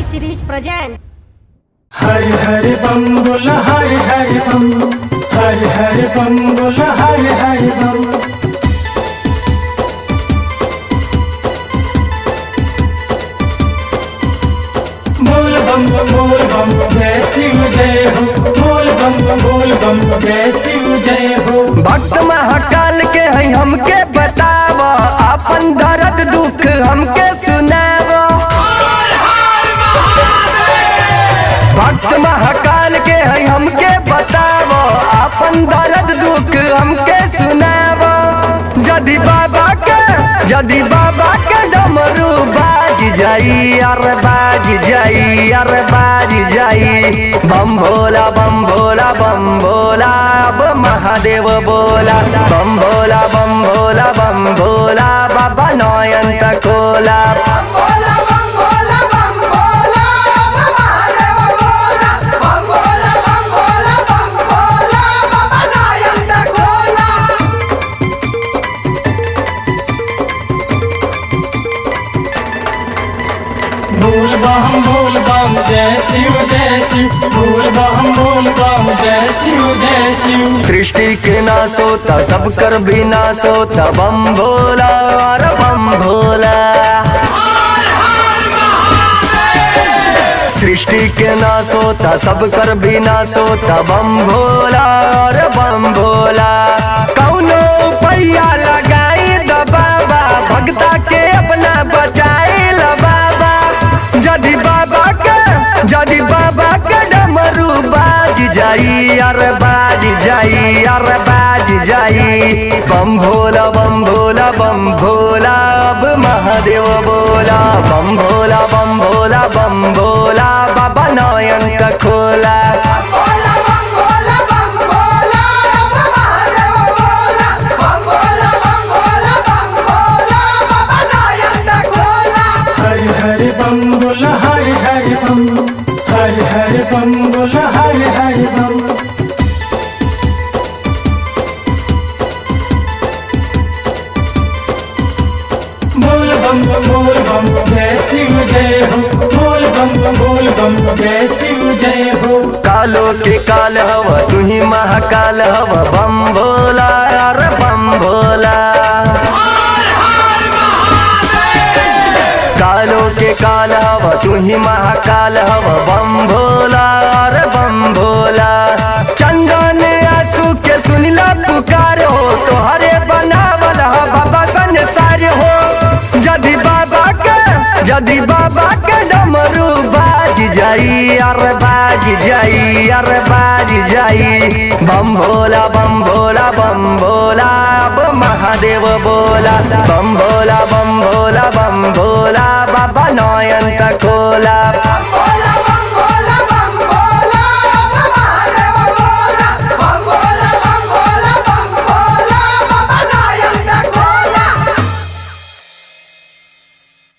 series present. हरि हरि बम बोल हरि हरि बम हरि हरि बम बोल हरि हरि बम बोल बम बोल बम जय शिव जय हो बोल बम बोल बम जय शिव जय हो भक्त महाकाल के है हमके बताव अपन दर्द दुख हमके सुनाव भक्त महाकाल के है हमके बताव अपन दर्द दुख हमके सुनाव जदि बाबा के जदि बाबा के डमरू बाज जाई अरे बाज जाई अरे बाज जाई बम भोला बम भोला बम भोला अब महादेव बोला बम भोला बम भोला बम भोला बाबा नयन खोला बोल बम बोल बम जय शिव जय शिव बोल बम बोल बम जय शिव जय शिव सृष्टि के नाश होता सब कर भी नाश होता बम भोला और बम भोला सृष्टि के नाश होता सब कर भी नाश होता बम भोला और बम भोला कौनो पैया लगाई द बाबा भक्ता के अपना बचाई ल बाबा जदि बाबा के जदि बाबा के डमरू बाज जाई अरे बाज जाई अरे बाज जाई बम भोला बम भोला बम भोला अब महादेव बोला बम भोला बम भोला बम भोला बाबा नयन का खोला हरि हरि बम बोल हरि हरि बम हरि हरि बम बोल हरि हरि बम बोल बम बोल बम जय शिव जय हो बोल बम बोल बम जय शिव जय हो कालो के काल हव तू ही महाकाल हव बम भोला अरे बम भोला कालो के काल हव तू ही महाकाल हव बम भोला अरे बम भोला चंदन आंसू के सुनिला पुकार हो तोहरे बनावल ह बाबा संसार हो जदि बाबा के जदि बाबा के डमरू बाज जाई अरे बाज जाई अरे बाज जाई बम भोला बम भोला बम भोला अब महादेव बोला बम भोला बम भोला बम भोला बाबा नयन का खोला